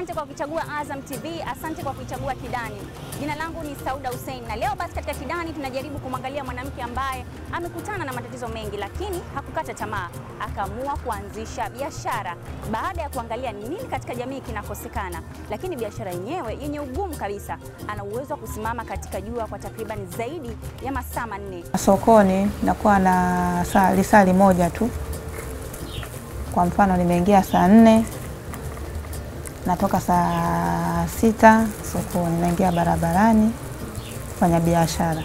Asante kwa kuichagua Azam TV, asante kwa kuichagua Kidani. Jina langu ni Sauda Hussein, na leo basi katika Kidani tunajaribu kumwangalia mwanamke ambaye amekutana na matatizo mengi, lakini hakukata tamaa, akaamua kuanzisha biashara baada ya kuangalia ni nini katika jamii kinakosekana. Lakini biashara yenyewe yenye ugumu kabisa, ana uwezo wa kusimama katika jua kwa takriban zaidi ya masaa manne. Sokoni nakuwa na saa lisali moja tu. Kwa mfano nimeingia saa nne natoka saa sita sokoni, naingia barabarani kufanya biashara.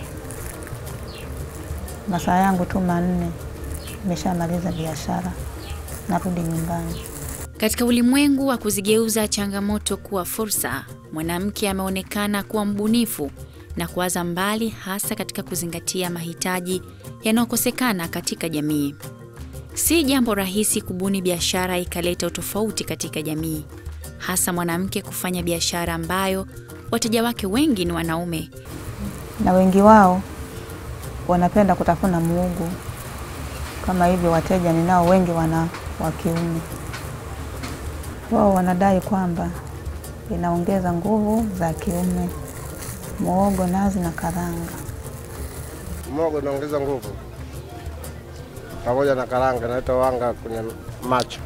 Masaa yangu tu manne, nimeshamaliza biashara, narudi nyumbani. Katika ulimwengu wa kuzigeuza changamoto kuwa fursa, mwanamke ameonekana kuwa mbunifu na kuwaza mbali, hasa katika kuzingatia mahitaji yanayokosekana katika jamii. Si jambo rahisi kubuni biashara ikaleta utofauti katika jamii, hasa mwanamke kufanya biashara ambayo wateja wake wengi ni wanaume. Na wengi wao wanapenda kutafuna muogo kama hivyo, wateja ninao wengi wana wa kiume. Wao wanadai kwamba inaongeza nguvu za kiume, muogo, nazi na karanga. Muogo unaongeza nguvu pamoja na karanga, inaleta wanga kwenye macho.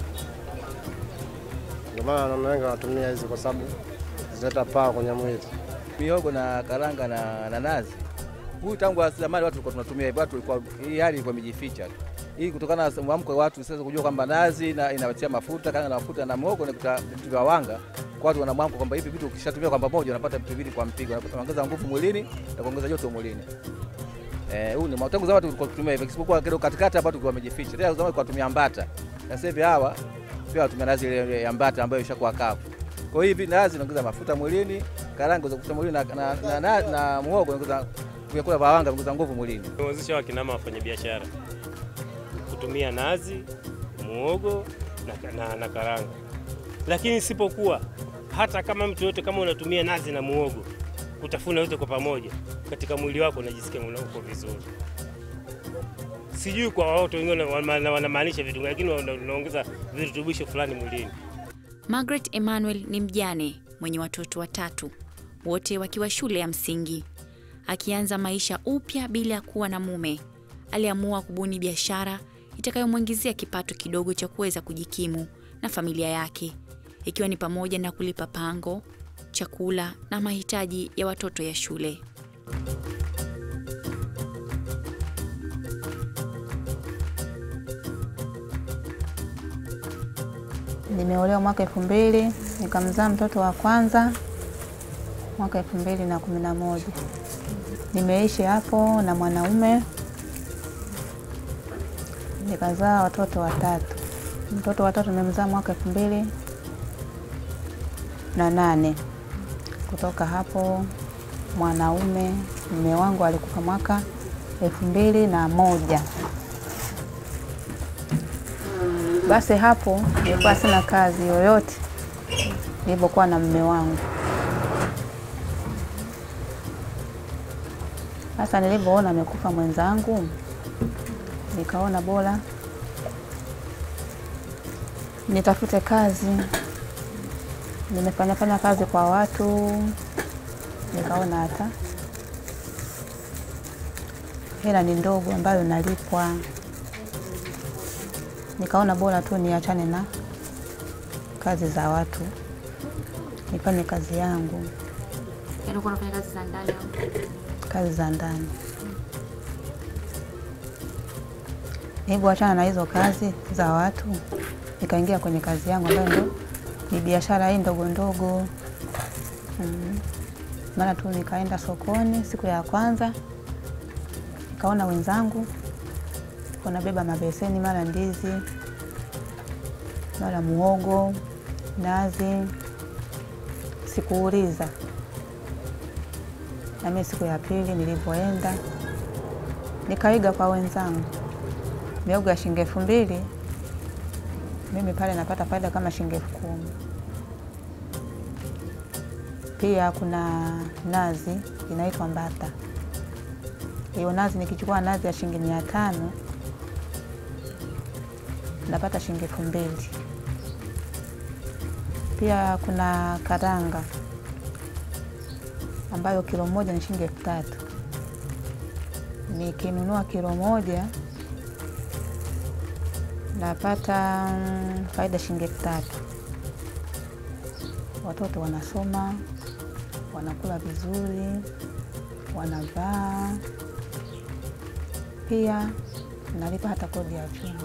Ndio maana wanaume wengi wanatumia hizi kwa sababu zinaleta paa kwenye mwili. Mihogo na karanga na, na nazi. Huyu tangu zamani watu walikuwa tunatumia hivyo, watu walikuwa hii hali ilikuwa imejificha tu. Hii kutokana na mwamko wa watu sasa kujua kwamba nazi na inawatia mafuta, karanga na mafuta na muhogo na kuta vitu vya wanga. Kwa watu wana mwamko kwamba hivi vitu ukishatumia kwa pamoja unapata vitu viwili kwa mpigo, unaongeza nguvu mwilini na kuongeza joto mwilini. Eh, huu ni tangu zamani tulikuwa tunatumia hivyo, isipokuwa kidogo katikati hapa tulikuwa tumejificha. Tena zamani tulikuwa tunatumia mbata. Na sasa hivi hawa pia watumia nazi ile ya mbata ambayo ishakuwa kavu. Kwa hiyo hivi nazi inaongeza mafuta mwilini, karanga za kufuta mwilini na, na, na, na, na muhogo inaongeza vyakula vya wanga vinaongeza nguvu mwilini. Tumewezesha wakinama wafanye biashara kutumia nazi, muhogo na, na, na karanga, lakini isipokuwa hata kama mtu yote kama unatumia nazi na muhogo kutafuna yote kwa pamoja katika mwili wako unajisikia uko vizuri. Sijui kwa watu wengine wanamaanisha vitu gani, lakini unaongeza virutubisho fulani mwilini. Margaret Emmanuel ni mjane mwenye watoto watatu, wote wakiwa shule ya msingi. Akianza maisha upya bila ya kuwa na mume, aliamua kubuni biashara itakayomwingizia kipato kidogo cha kuweza kujikimu na familia yake, ikiwa ni pamoja na kulipa pango, chakula na mahitaji ya watoto ya shule. Nimeolewa mwaka elfu mbili nikamzaa mtoto wa kwanza mwaka elfu mbili na kumi na moja. Nimeishi hapo na mwanaume nikazaa watoto watatu. Mtoto watatu nimemzaa mwaka elfu mbili na nane. Kutoka hapo mwanaume mume wangu alikufa mwaka elfu mbili na moja. Basi hapo nilikuwa sina kazi yoyote nilipokuwa na mume wangu. Sasa nilivyoona amekufa mwenzangu, nikaona bora nitafute kazi. Nimefanya fanya kazi kwa watu, nikaona hata hela ni ndogo ambayo nalipwa nikaona bora tu niachane na kazi za watu nifanye kazi yangu, unafanya kazi za ndani kazi za ndani. Nilivyoachana na hizo kazi za watu, nikaingia kwenye kazi yangu ambayo ndo ni biashara hii ndogo ndogo. Mm. Mara tu nikaenda sokoni siku ya kwanza, nikaona wenzangu wanabeba mabeseni, mara ndizi, mara muhogo, nazi. Sikuuliza. Na mimi siku ya pili nilivyoenda nikaiga kwa wenzangu, miogo ya shilingi elfu mbili mimi pale napata faida kama shilingi elfu kumi. Pia kuna nazi inaitwa mbata. Hiyo nazi nikichukua nazi ya shilingi mia tano napata shilingi elfu mbili. Pia kuna karanga ambayo kilo moja ni shilingi elfu tatu. Nikinunua kilo moja napata mm, faida shilingi elfu tatu. Watoto wanasoma, wanakula vizuri, wanavaa. Pia nalipa hata kodi ya chumba,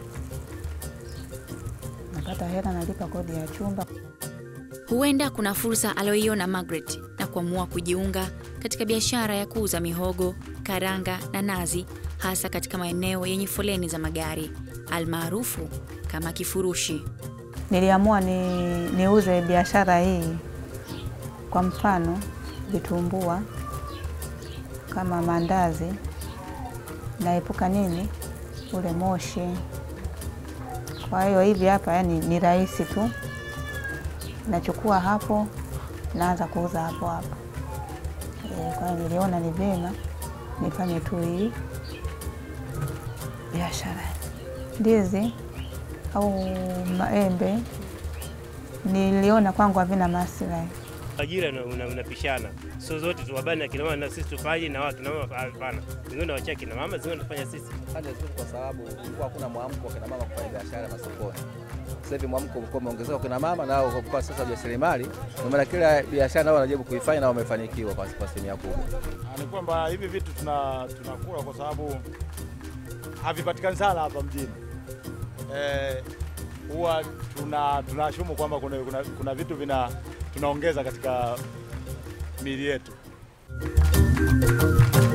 napata hela, nalipa kodi ya chumba. Huenda kuna fursa aliyoiona Margaret na kuamua kujiunga katika biashara ya kuuza mihogo, karanga na nazi, hasa katika maeneo yenye foleni za magari almaarufu kama kifurushi. Niliamua ni, niuze biashara hii, kwa mfano vitumbua kama mandazi, naepuka nini ule moshi. Kwa hiyo hivi hapa, yani ni rahisi tu, nachukua hapo, naanza kuuza hapo hapo. E, kwa hiyo niliona ni vyema nifanye tu hii biashara. Ndizi au maembe niliona kwangu havina maslahi. Ajira una- una- unapishana, sio zote tuwabane akina mama na sisi tufanye na wao akina mama hapana. Wengine wacha akina mama, zingine tunafanya sisi. Pande zote, kwa sababu kulikuwa hakuna mwamko wa kina mama kufanya biashara masokoni. Sasa hivi mwamko umekuwa umeongezeka kwa kina mama, nao kwa sasa jasiriamali, kwa maana kila biashara nao wanajaribu kuifanya na wamefanikiwa kwa kwa asilimia kubwa. ni kwamba hivi vitu tuna tunakula kwa sababu havipatikani sana hapa mjini. Eh, huwa tuna tunashumu kwamba kuna, kuna, kuna vitu vina tunaongeza katika miili yetu.